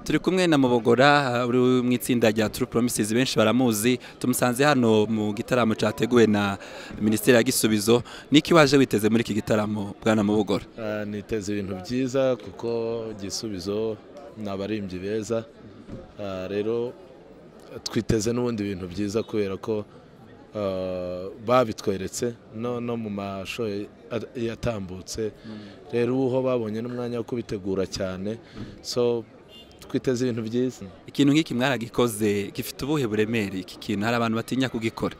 turi kumwe na mubogora uri mu itsinda rya turu poromisizi benshi baramuzi tumusanze hano mu gitaramo cyateguwe na minisiteri ya gisubizo niki waje witeze muri iki gitaramo bwana mubogora niteze ibintu byiza kuko gisubizo ni abaririmbyi beza rero twiteze n'ubundi bintu byiza kubera ko babitweretse no mu mashusho yatambutse rero ubu babonye n'umwanya wo kubitegura cyane so twiteze ibintu byiza ikintu nk'iki mwaragikoze gifite ubuhe buremere iki kintu hari abantu batinya kugikora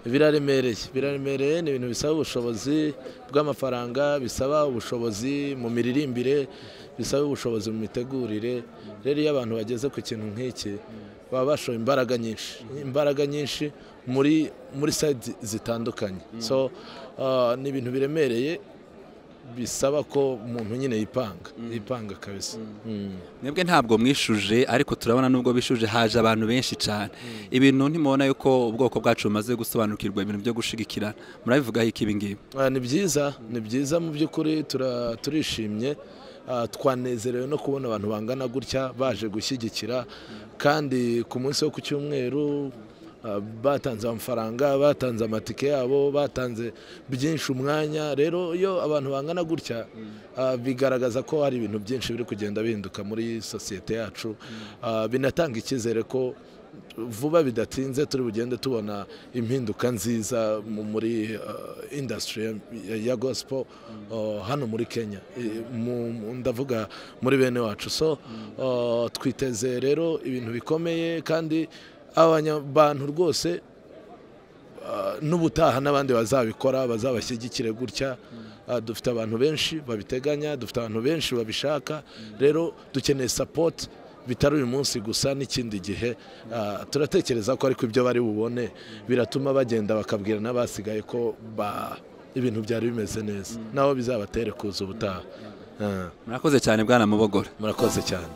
biraremereye biraremereye ni ibintu bisaba ubushobozi bw'amafaranga bisaba ubushobozi mu miririmbire bisaba ubushobozi mu mitegurire rero iyo abantu bageze ku kintu nk'iki baba bashoye imbaraga nyinshi imbaraga nyinshi muri muri sayidi zitandukanye so ni ibintu biremereye bisaba ko umuntu nyine yipanga yipanga kabisa mwebwe ntabwo mwishuje ariko turabona nubwo bishuje haje abantu benshi cyane ibintu ntimubona yuko ubwoko bwacu bumaze gusobanukirwa ibintu byo gushigikirana murabivugaho iki ibingibi ni byiza ni byiza mu by'ukuri turishimye twanezerewe no kubona abantu bangana gutya baje gushyigikira kandi ku munsi wo ku cyumweru batanze amafaranga batanze amatike yabo batanze byinshi umwanya rero iyo abantu bangana gutya bigaragaza ko hari ibintu byinshi biri kugenda bihinduka muri sosiyete yacu binatanga icyizere ko vuba bidatinze turi bugende tubona impinduka nziza muri indasitiri ya gosipo hano muri kenya ndavuga muri bene wacu so twiteze rero ibintu bikomeye kandi abantu rwose n'ubutaha n'abandi bazabikora bazabashyigikire gutya dufite abantu benshi babiteganya dufite abantu benshi babishaka rero dukeneye sapoti bitari uyu munsi gusa n'ikindi gihe turatekereza ko ariko ibyo bari bubone biratuma bagenda bakabwira n'abasigaye ko ibintu byari bimeze neza nabo bizabatere kuza ubutaha murakoze cyane bwana mubogora murakoze cyane